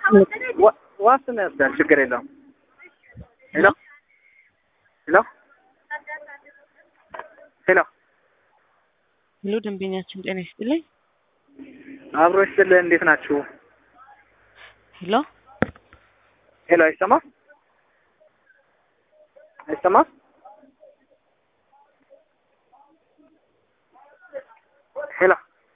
ዋ- ዋስትና ይወስዳል። ችግር የለውም። ሄሎ ሄሎ ሄሎ ሄሎ ደንበኛችን ጤና ይስጥልኝ። አብሮ ይስጥልህ። እንዴት ናችሁ? ሄሎ ሄሎ አይሰማም? አይሰማም? ሄሎ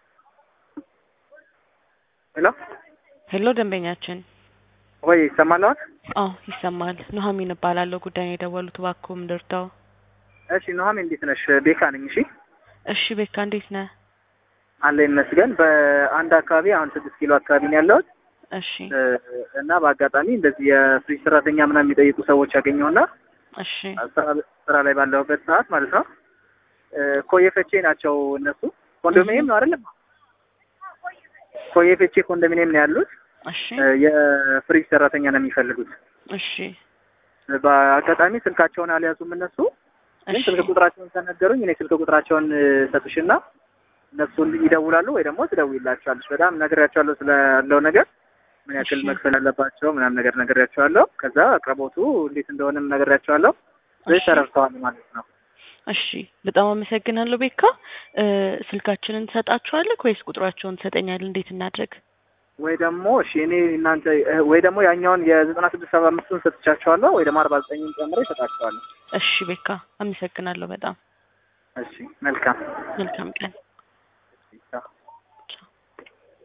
ሄሎ ሄሎ ደንበኛችን ወይ ይሰማል አሁን? አዎ ይሰማል። ኑሐሚን እባላለሁ። ጉዳይ ነው የደወሉት እባክዎ ምንድርተው? እሺ ኑሐሚን እንዴት ነሽ? ቤካ ነኝ። እሺ እሺ ቤካ እንዴት ነህ? አለ ይመስገን። በአንድ አካባቢ አሁን ስድስት ኪሎ አካባቢ ነው ያለሁት እሺ እ፣ እና በአጋጣሚ እንደዚህ የፍሪጅ ሰራተኛ ምናምን የሚጠይቁ ሰዎች ያገኘውና እሺ ስራ ስራ ላይ ባለሁበት ሰዓት ማለት ነው እ፣ ኮየ ፈቼ ናቸው እነሱ ኮንዶሚኒየም ነው አይደለም? ኮየ ፈቼ ኮንዶሚኒየም ነው ያሉት። እሺ እ፣ የፍሪጅ ሰራተኛ ነው የሚፈልጉት። እሺ በአጋጣሚ ስልካቸውን አልያዙም እነሱ ግን እሺ ስልክ ቁጥራቸውን ከነገሩኝ እኔ ስልክ ቁጥራቸውን እ፣ ሰጥሽና እነሱ ይደውላሉ ወይ ደግሞ ትደውይላቸዋለች። በጣም ነግሬያቸዋለሁ ስላለው ነገር ምን ያክል እሺ። መክፈል አለባቸው ምናምን ነገር ነግሬያቸዋለሁ። ከዛ አቅርቦቱ እንዴት እንደሆነም ነግሬያቸዋለሁ። ስለዚህ እሺ ተረድተዋል ማለት ነው። እሺ በጣም አመሰግናለሁ ቤካ። እ፣ ስልካችንን ትሰጣችኋለህ ወይስ ቁጥራቸውን ትሰጠኛለህ? እንዴት እናድርግ? ወይ ደግሞ እሺ እኔ እናንተ እ፣ ወይ ደግሞ ያኛውን የዘጠና ስድስት ሰባ አምስቱን ሰጥቻቸዋለሁ ወይ ደግሞ አርባ ዘጠኝን ጨምሬ እሰጣቸዋለሁ። እሺ ቤካ አመሰግናለሁ በጣም እሺ መልካም መልካም ቀን